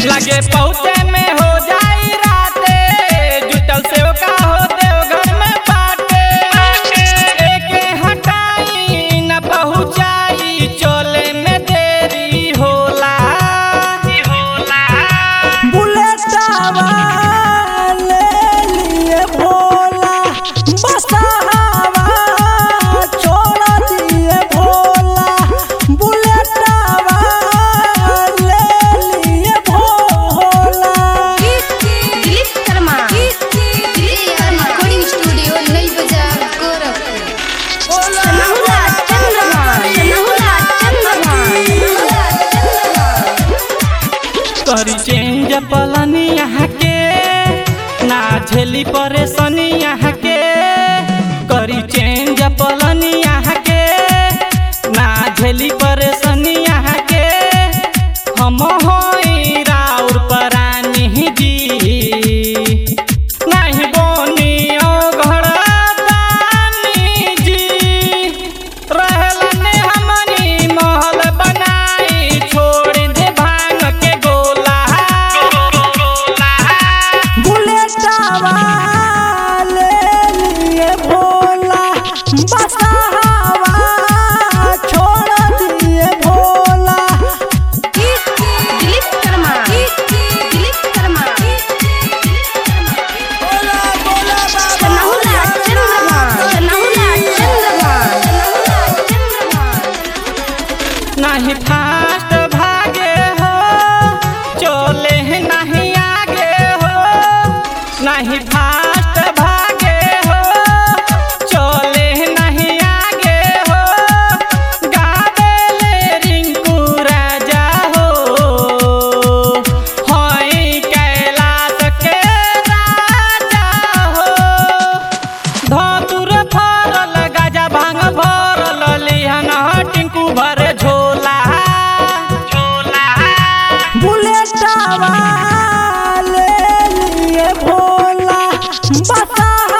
लगे पहुँचे में हो जाई राते जुटल से का हो देवघर में बाटे एके हटाई न पहुँचाई चोले में देरी होला होला बुलेटवा ले लिए भोला बसहावा छोड़ दिए भोला बुलेटवा ले लिए भोला दिलीप शर्मा रिकॉर्डिंग स्टूडियो नई बाजार गोरखपुर सनहुला चंद्रभान सनहुला चंद्रभान करी चेंज पलनी यहाँ के ना झेली परेशानी यहाँ के करी चेंज पलनी यहाँ के ना झेली परेशानी यहाँ के हम होई राउर परानी जी नहीं बोनी ओ घर दानी जी रहलने हमनी महल बनाई छोड़ दे भांग के गोला बुलेटवा ले लिए भोला बसहावा छोड़ दिए भोला दिलीप शर्मा दिलीप शर्मा सनहुला चंद्रभान सनहुला चंद्रभान नहीं फास्ट भागे हो चोले नहीं आगे हो नहीं फास्ट भागे हो चोले नहीं आगे हो गावेले रिंकू राजा हो होई कैलाश के राजा हो धतुर फरल गाजा भांग भरल लिहन टिंकू भरे झोला झोला बुलेटवा ले लिए भोला बसहावा